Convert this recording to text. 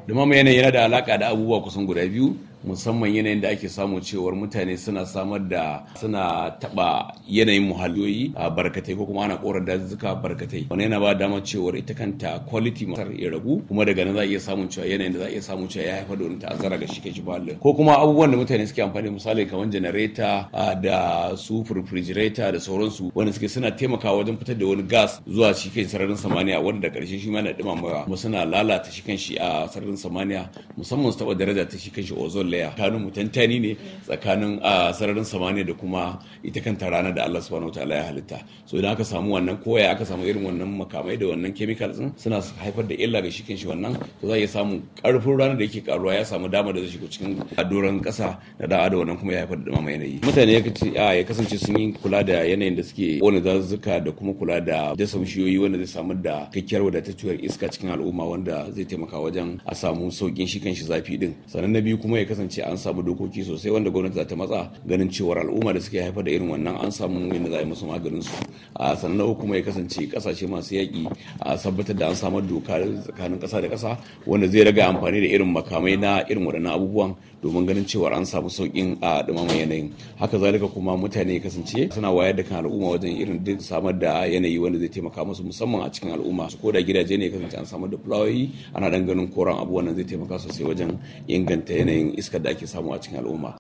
dumama yanayi yana da alaka da abubuwa kusan guda biyu musamman yanayin da ake samu cewar mutane suna samar da suna taba yanayin muhalliyoyi a barkatai ko kuma ana kora dazuzzuka barkatai wani yana ba damar cewar ita kanta quality masar ya ragu kuma daga nan za a iya samun cewa yanayin da za a iya samun cewa ya haifar da wani ta'azzara ga shi kai muhallin ko kuma abubuwan da mutane suke amfani misali kamar janareta da su refrigerator da sauransu wanda suke suna taimakawa wajen fitar da wani gas zuwa shi kai sararin samaniya wanda da karshe shi ma na dumamawa kuma suna lalata shi kan shi a sararin samaniya musamman su taba daraja ta shi kan shi ozone layer tsakanin mutantani ne tsakanin a sararin samaniya da kuma ita kanta rana da Allah subhanahu wataala ya halitta so idan aka samu wannan koya aka samu irin wannan makamai da wannan chemicals din suna haifar da illa ga shi kan shi wannan to za a iya samu karfin rana da yake karuwa ya samu dama da zai shiga cikin doron kasa da da'a da wannan kuma ya haifar da dumama yanayi mutane ya kasance sun yi kula da yanayin da suke kona dazuzzuka da kuma kula da dasa bishiyoyi wanda zai samar da kakkiyar wadatacciyar iska cikin al'umma wanda zai taimaka wajen a samu saukin shi kan shi zafi din sannan na biyu kuma ya kasance an samu dokoki sosai wanda gwamnati za ta matsa ganin cewar al'umma da suke haifar da irin wannan an samu yadda za a yi musu maganin su a sannan na uku kuma ya kasance kasashe masu yaƙi a tabbatar da an samar doka tsakanin ƙasa da ƙasa wanda zai raga amfani da irin makamai na irin waɗannan abubuwan domin ganin cewar an samu sauƙin a ɗumaman yanayin haka zalika kuma mutane ya kasance suna wayar da kan al'umma wajen irin duk samar da yanayi wanda zai taimaka musu musamman a cikin al'umma ko da gidaje ne ya kasance an samar da fulawoyi ana dan ganin koran abu wannan zai taimaka sosai wajen inganta yanayin iskar da ake samu a cikin al'umma